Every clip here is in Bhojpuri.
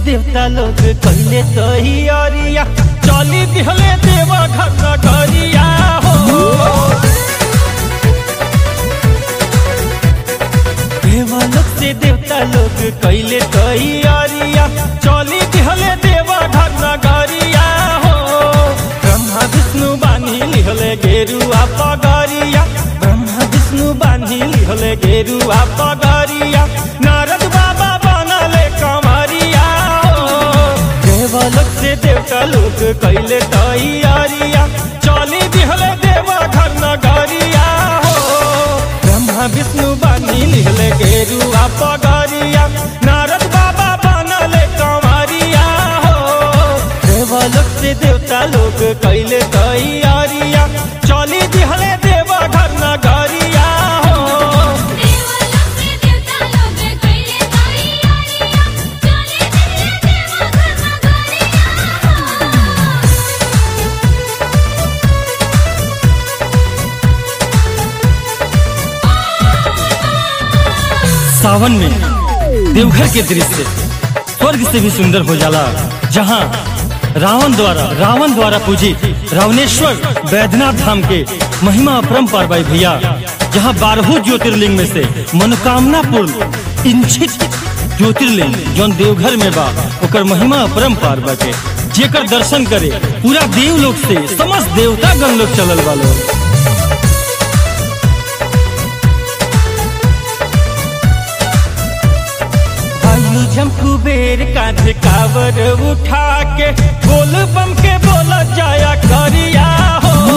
देवता लोग कहले तैयारिया चली दिहले देवा घर नगरिया हो देवलोक से देवता लोग कहले तैयारिया चली दिहले देवा घर नगरिया हो ब्रह्मा विष्णु बानी लिहले गेरुआ पगरिया ब्रह्मा विष्णु बानी लिहले गेरुआ पगरिया नारद बाबा बनले कमरिया हो देवलोक से देवता लोग कैले तैयारिया चली दिहले देवा घर नगरिया हो ब्रह्मा विष्णु बानी लिहले गेरुआ पगरिया नारद बाबा बनले कमरिया हो देवलोक से देवता लोग कैले तैयारिया चली दिहले देवा घर नगरिया हो देवलोक से देवता लोग कइले तैयारिया चले दिले देवा घर नगरिया सावन में देवघर के दृश्य स्वर्ग से भी सुंदर हो जाला जहाँ रावण द्वारा रावण द्वारा पूजित रावणेश्वर बैद्यनाथ धाम के महिमा अपरंपार भाई भैया जहाँ बारहों ज्योतिर्लिंग में से मनोकामना पूर्ण इंचित ज्योतिर्लिंग जौन देवघर में बा ओकर महिमा अपरंपार बाटे जेकर दर्शन करे पूरा देवलोक से समस्त देवता गण लोग चलल वालो आयु जम कुबेर कांधे कावर उठा के बोल बम के बोला जाया करिया हो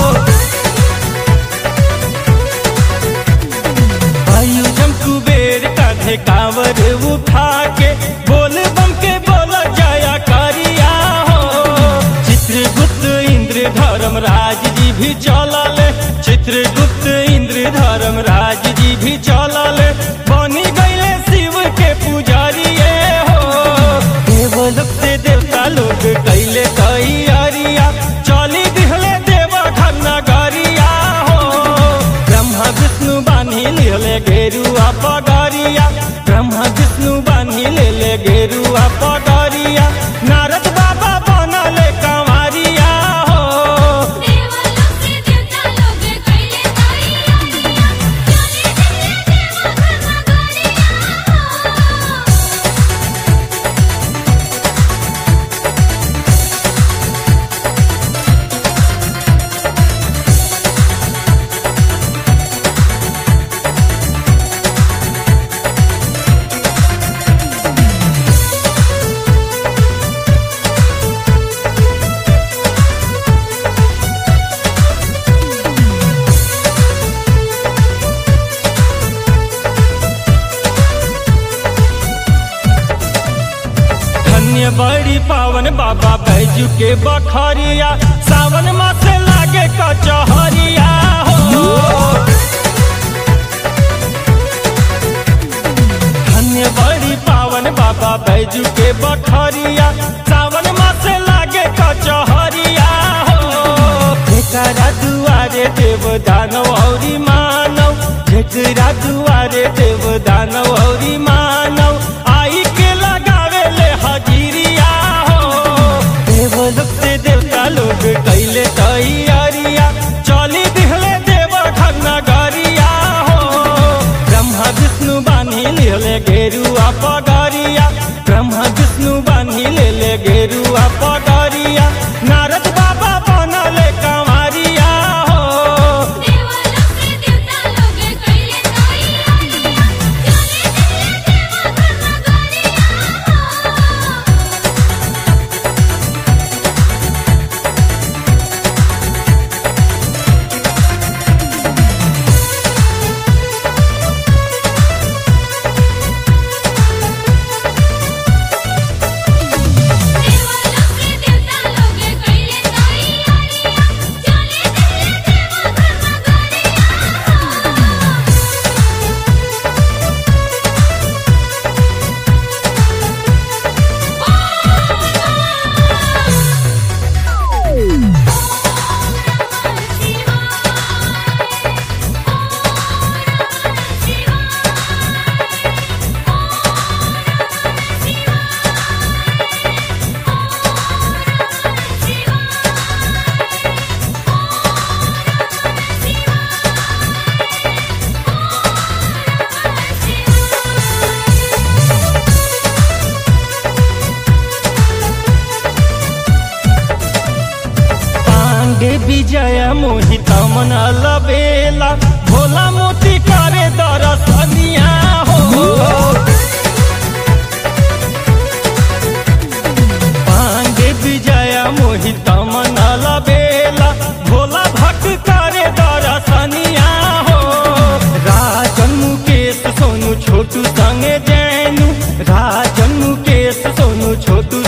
आयु जम कुबेर कांधे कावर उठा के बोल बम के बोला जाया करिया हो चित्रगुप्त इंद्र धर्मराज जी भी चलले चित्रगुप्त इंद्र धर्मराज जी भी चलले बनी गईले शिव के पुजारिए हो देवलोक से देवता लोग कैले तैयारिया चली दिहले देवा घर नगरिया हो ब्रह्मा विष्णु बानी लेले गेरुआ पगरिया ब्रह्मा विष्णु बानी लेले गेरुआ पगरिया नारद बाबा बनले कंवरिया हो देवलोक से देवता लोग कइले तैयारिया चले दिले देवा घर नगरिया धन्य बड़ी पावन बाबा बैजू के बखरिया सावन मास लागे कचहरिया हो धन्य बड़ी पावन बाबा बैजू के बखरिया सावन मास लागे कचहरिया हो जेकरा दुआरे देव दानव औरी मानव जेकरा दुआरे देव दानव औरी मानव आई के लगावे ले हजीरिया हो देवलोक से देवता लोग कैले तैयारिया चली दिहले देव घर नगरिया हो ब्रह्मा विष्णु बानी लेले गेरुआ पगरिया ब्रह्मा विष्णु बानी लेले गेरुआ पगरिया नारद बाबा बनले कंवरिया हो देवलोक से देवता लोग कइले तैयारिया चले दिले देवा घर नगरिया मोहित मन लबेला भोला मोती करे दरसनिया हो पांडे विजय मोहित मन लबेला भोला भक्त करे दरसनिया हो राजन मुकेश सोनू छोटू संगे जैनू राजन मुकेश सोनू छोटू